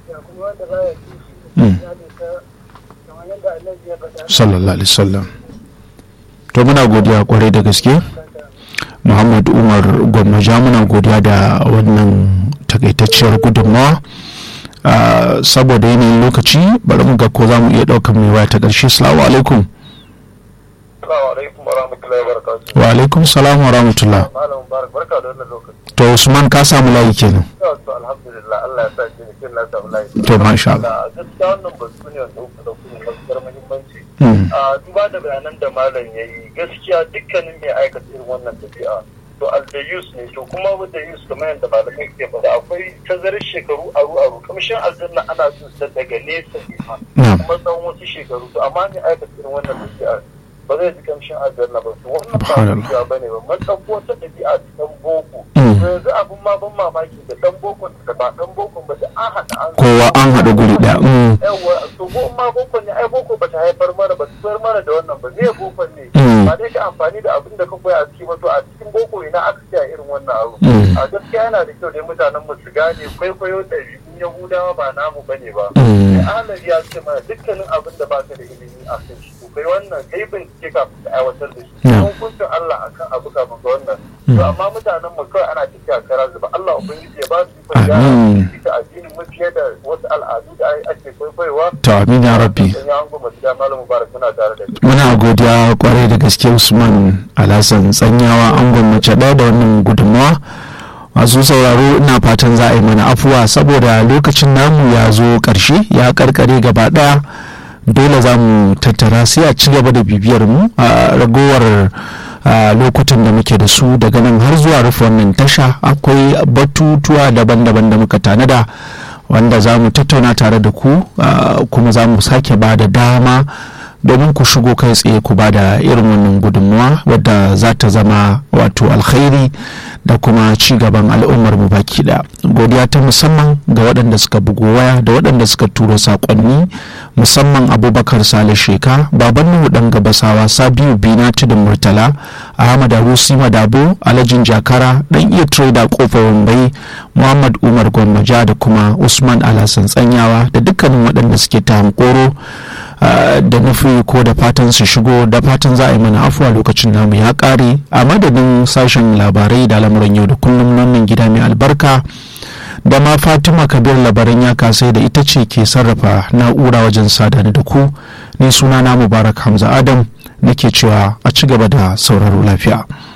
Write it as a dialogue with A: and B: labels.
A: sallallahu alaihi wasallam to muna godiya kwarai da gaske muhammad umar gwamnaja muna godiya da wannan takaitacciyar gudunmawa saboda yanayin lokaci bari mu ga ko za mu iya ɗaukar mai waya ta ƙarshe salamu alaikum wa alaikum salam wa rahmatullah to usman ka samu layi kenan to masha Allah
B: duba da bayanan da malam ya yi gaskiya dukkanin mai aikata irin wannan tafiya to aldayus ne to kuma da yus kamar yadda malamai ke faɗa akwai tazarar shekaru aru aru kamshin aljanna ana jin sa daga nesa ne ma kuma tsawon wasu shekaru to amma mai aikata irin wannan tafiya ba zai ji kamshin aljanna ba to wannan ba tafiya ba ne ba man ɗauko wata ɗabi'a ta ɗan boko yanzu abin ma ban mamaki da ɗan boko da ba ɗan boko ba da an haɗa an
A: kowa an haɗa guri ɗaya
B: yawa to ko ma boko ne ai boko ba ta haifar mana ba ta mana da wannan ba me boko ne ba dai ka amfani da abin da ka koya a cikin to a cikin boko ina aka ce irin wannan abu a gaskiya yana da kyau dai mutanen mu su gane kwaikwayo ɗabi'un yahudawa ba namu bane ba sai ahalar ya ce mana dukkanin abin da baka da ilimi a kan shi to kai wannan kai bincike kafin ka aiwatar da shi kuma hukuncin Allah akan abu kafin ka wannan to amma mutanen mu kawai ana tafiya kara zuba Allah ubangiji ya ba su ikon gyara addinin mu fiye da wasu al'adu da ake kwaikwayowa
A: to amin ya rabbi muna godiya kwarai da gaske usman alhassan tsanyawa an gwamnati ɗaya da wannan gudunmawa masu sauraro ina fatan za a yi mana afuwa saboda lokacin namu ya zo ƙarshe ya karkare gaba ɗaya dole za mu tattara sai a ci gaba da bibiyar mu a ragowar lokutan da muke da su daga nan har zuwa rufe wannan tasha akwai batutuwa daban-daban da muka tanada wanda za mu tattauna tare da ku kuma za mu sake ba da dama domin ku shigo kai tsaye ku ba da irin wannan gudunmuwa wadda za ta zama wato alkhairi da kuma ci gaban al'ummar mu baki da godiya ta musamman ga waɗanda suka bugo waya da waɗanda suka turo saƙonni musamman abubakar sale sheka baban nuhu ɗan gabasawa sabiu bina tudun murtala ahmad arusi madabo alhajin jakara ɗan iya trader kofar wambai muhammad umar gwammaja da kuma usman alhassan tsanyawa da dukkanin waɗanda suke ta hankoro da nufi ko da fatan su shigo da fatan za a yi mana afuwa lokacin namu ya kare a madadin sashen labarai da lamuran yau da kullum wannan gida mai albarka da ma fatima kabir labaran ya kasai da ita ce ke sarrafa na'ura wajen sadani da ku ne suna na mubarak hamza adam nake cewa a ci gaba da sauraro lafiya